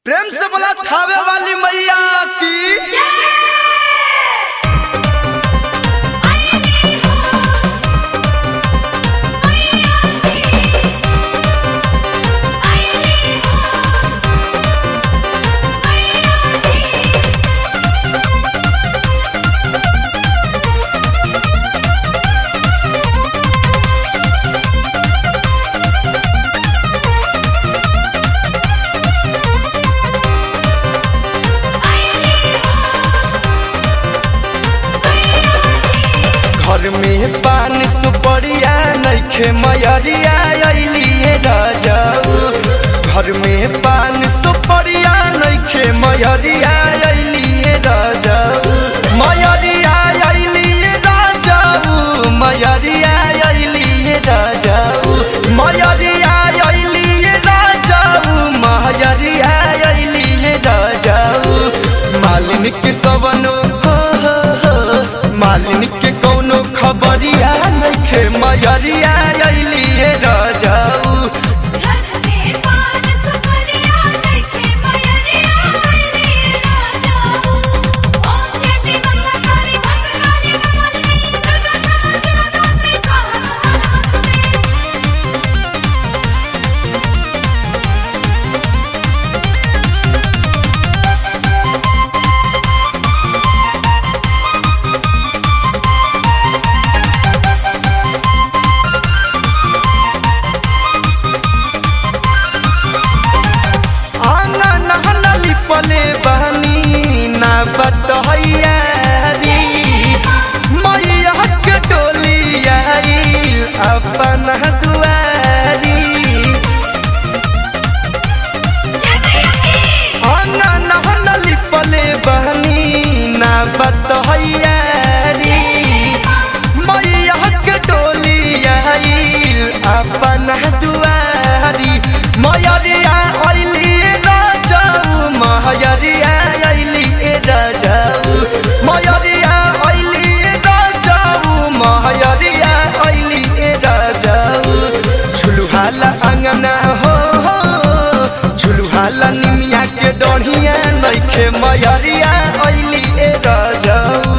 प्रेम से बोला थावे वाली मैया की घर में पान सुपड़िया नइखे मयरिया अइलिए राजाऊ घर में पान सुपड़िया नइखे मयरिया अइलिए राजाऊ मयरिया अइलिए राजाऊ मयरिया अइलिए राजाऊ मयरिया अइलिए राजाऊ मयरिया अइलिए राजाऊ मालिन के कवनो हो हो हो मालिन के कौनो खबरिया नइखे मयरिया अइलिए राजाऊ आना नहना लिपले बहनी ना बटहैया री मैया के डोली आइल अपन दुआरी आना नहना लिपले बहनी ना बटहैया री मैया के डोली आइल अपन दुआरी मयरिया अइली राजाऊ मयरिया अइली राजाऊ मयरिया अइली राजाऊ मयरिया अइली राजाऊ झुलुहाला अंगना हो हो झुलुहाला निमिया के डढ़िया नइखे मयरिया अइली राजाऊ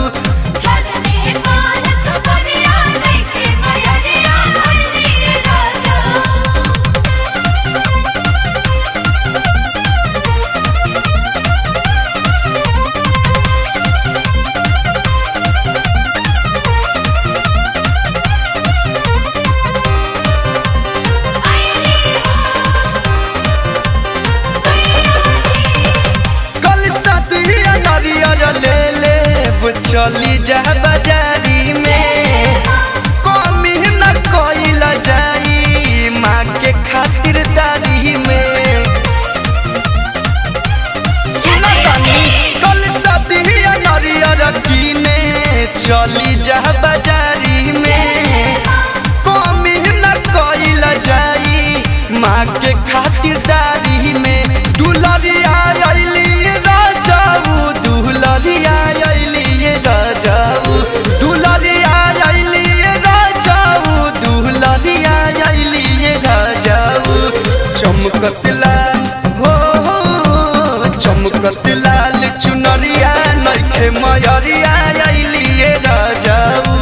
कल सतिया नरियर ले ले चली जा बाजारी में कमी न कोइल जाई माँ के खातिर दारी में सुना तानी कल सतिया नरियर कीने चली जा बाजारी में कमी न कोइल जाई माँ के खातिर दारी में दुलरिया अइली राजाऊ दुलरिया अइली राजाऊ दुलरिया अइली राजाऊ दुलरिया अइली राजाऊ चमकत लाल हो हो, चमकत लाल चुनरिया नइखे मयरिया अइली राजाऊ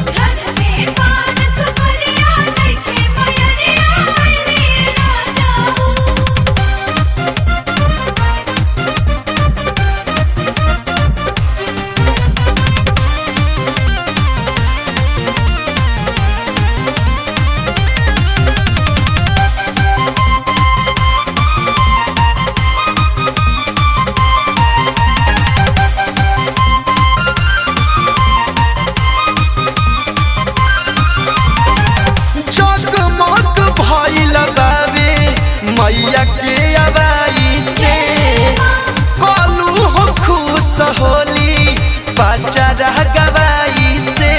जगमग भइल बाबे मैया के अबाई से कलू हो खुश होली बच्चा गवाई से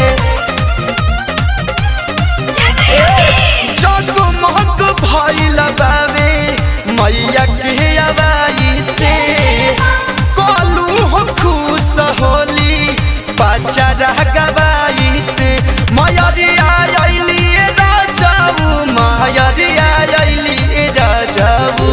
जगमग भइल बाबे मैया के अबाई से कलू हो खुश होली बच्चा गवाई से मयरिया अइली राजाऊ मयरिया अइली राजाऊ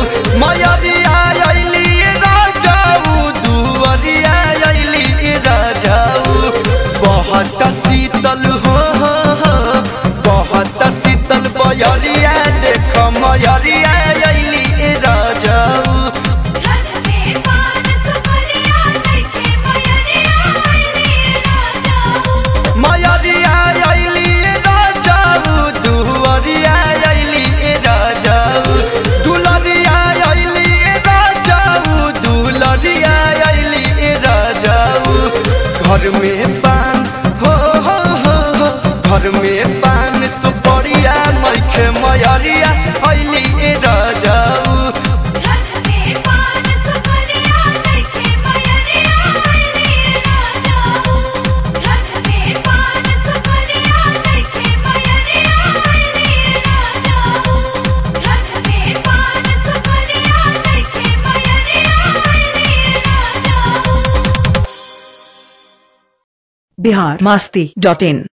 बयरिया देख मयरिया अइली ए राजाऊ रज में पान सुपरिया देखे मयरिया आईली राजाऊ मयरिया अइली ए राजाऊ दुवरिया अइली ए राजाऊ दुलरिया अइली ए राजाऊ दुलरिया अइली ए राजाऊ घर में पान हो हो हो हो घर में पान सुपरिया मैखे मयरिया अइली ए राजाऊ रज में पान सुपरिया देखे मयरिया आईली राजाऊ रज में पान सुपरिया देखे मयरिया आईली राजाऊ रज में पान सुपरिया देखे मयरिया आईली राजाऊ बिहार मास्ती डॉट इन